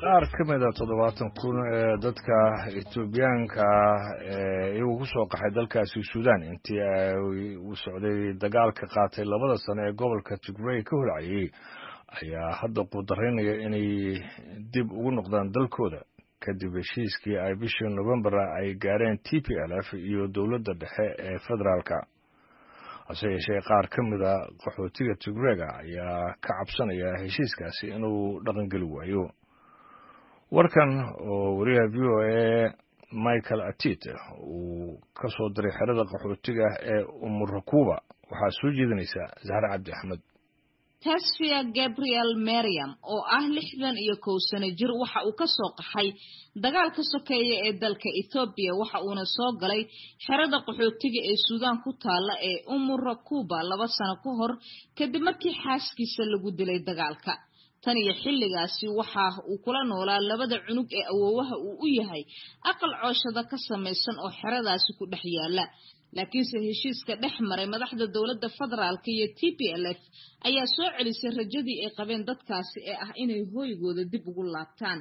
qaar ka mida toddobaatan kun ee dadka etoobiyaanka ee iyagu ku soo qaxay dalkaasi suudaan intii uu socday dagaalka qaatay labada sano ee gobolka tigrey ka holcayay ayaa hadda quudaraynaya inay dib ugu noqdaan dalkooda kadib heshiiskii ay bishii novembar ay gaareen t p l f iyo dowladda dhexe ee federaalka hase yeeshee qaar ka mida qaxootiga tigrega ayaa ka cabsanaya heshiiskaasi inuu dhaqangeli waayo warkan oo wariyaha v o a michael atit uu ka soo diray xerada qaxootiga ee umurakuba waxaa soo jeedinaysa zahre cabdi axmed tasfia gabriel mariam oo ah lixdan iyo kow sano jir waxa uu ka soo qaxay dagaalka sokeeya ee dalka ethoobiya waxa uuna soo galay xerada qaxootiga ee suudaan ku taalla ee umurakuba laba sano ka hor kadib markii xaaskiisa lagu dilay dagaalka tan iyo xilligaasi waxa uu kula noolaa labada cunug ee awoowaha uu u yahay aqal cooshada ka samaysan oo xeradaasi ku dhex yaala laakiinse heshiiska dhex maray madaxda dowladda federaalk iyo t p l f ayaa soo celisay rajadii ay qabeen dadkaasi ee ah inay hooygooda dib ugu laabtaan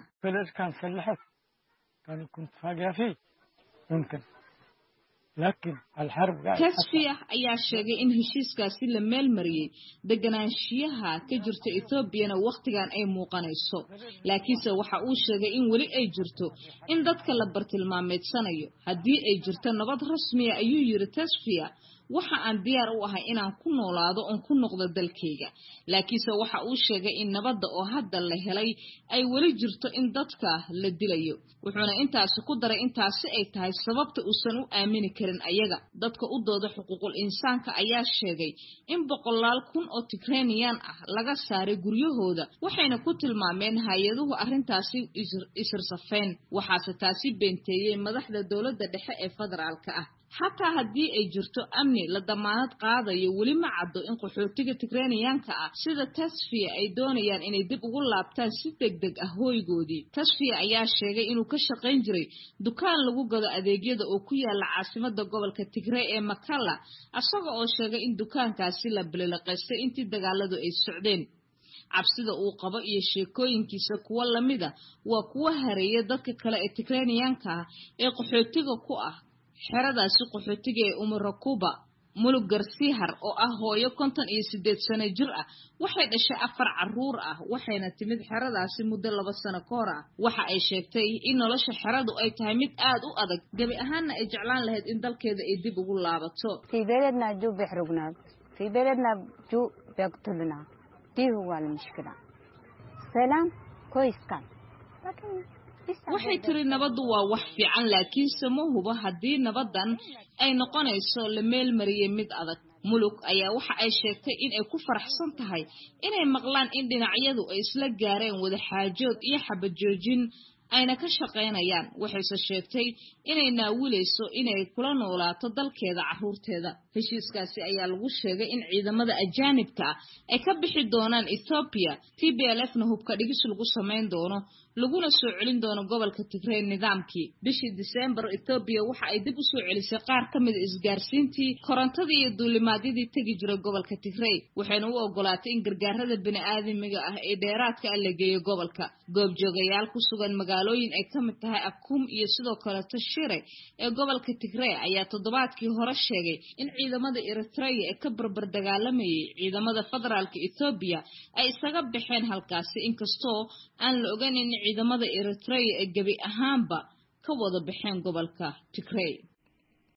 tasfiya ayaa sheegay in heshiiskaasi la meel mariyey deganaanshiyaha ka jirta ethoobiana wakhtigan ay muuqanayso laakiinse waxa uu sheegay in weli ay jirto in dadka la bartilmaameedsanayo haddii ay jirto nabad rasmiya ayuu yiri tasfiya waxa aan diyaar u ahay inaan ku noolaado oon ku noqdo dalkayga laakiinse waxa uu sheegay in nabadda oo hadda la helay ay weli jirto in dadka la dilayo wuxuuna intaasi ku daray intaasi ay tahay sababta uusan u aamini karin ayaga dadka u dooda xuquuqul insaanka ayaa sheegay in boqolaal kun oo tigreniyan ah laga saaray guryahooda waxayna ku tilmaameen hay-aduhu arrintaasi isirsafeen waxaase taasi beenteeyey madaxda dowladda dhexe ee federaalka ah xataa haddii ay jirto amni la damaanad qaadayo weli ma caddo in qaxootiga tigreniyaanka ah sida tasfiya ay doonayaan inay dib ugu laabtaan si deg deg ah hooygoodii tasfiya ayaa sheegay inuu ka shaqayn jiray dukaan lagu gado adeegyada oo ku yaala caasimada gobolka tigrey ee makalla isaga oo sheegay in dukaankaasi la bilileqaystay intii dagaaladu ay socdeen cabsida uu qabo iyo sheekooyinkiisa kuwo lamida waa kuwo hareeya dadka kale ee tigreniyaanka ah ee qaxootiga ku ah xeradaasi qaxootiga ee umurakuba mulug garsihar oo ah hooyo konton iyo siddeed sano jir ah waxay dhashay afar caruur ah waxayna timid xeradaasi muddo laba sano ka hor ah waxa ay sheegtay in nolosha xeradu ay tahay mid aad u adag gebi ahaanna ay jeclaan lahayd in dalkeeda ay dib ugu laabato waxay tiri nabaddu waa wax fiican laakiinse ma hubo haddii nabaddan ay noqonayso la meel mariyey mid adag mulug ayaa waxa ay sheegtay in ay ku faraxsan tahay inay maqlaan in dhinacyadu ay isla gaareen wada xaajood iyo xabajoojin ayna ka shaqaynayaan waxayse sheegtay inay naawilayso inay kula noolaato dalkeeda carruurteeda heshiiskaasi ayaa lagu sheegay in ciidamada ajaanibka ah ay ka bixi doonaan ethoobiya t b l f na hubka dhigis lagu samayn doono laguna soo celin doono gobolka tigrey nidaamkii bishii disembar ethoobiya waxa ay dib u soo celisay qaar ka mida isgaarsiintii korontadii iyo duulimaadyadii tegi jiray gobolka tigrey waxayna u ogolaatay in gargaarada bini-aadamiga ah ee dheeraadka ah la geeyo gobolka goobjoogayaal ku sugan magaalooyin ay ka mid tahay akum iyo sidoo kaleto shire ee gobolka tigrey ayaa toddobaadkii hore sheegay in ciidamada eritreya ee ka barbar dagaalamayay ciidamada federaalka ethoobiya ay isaga baxeen halkaasi inkastoo aan la ogayn in ciidamada eritreya ee gebi ahaanba ka wada baxeen gobolka tigrey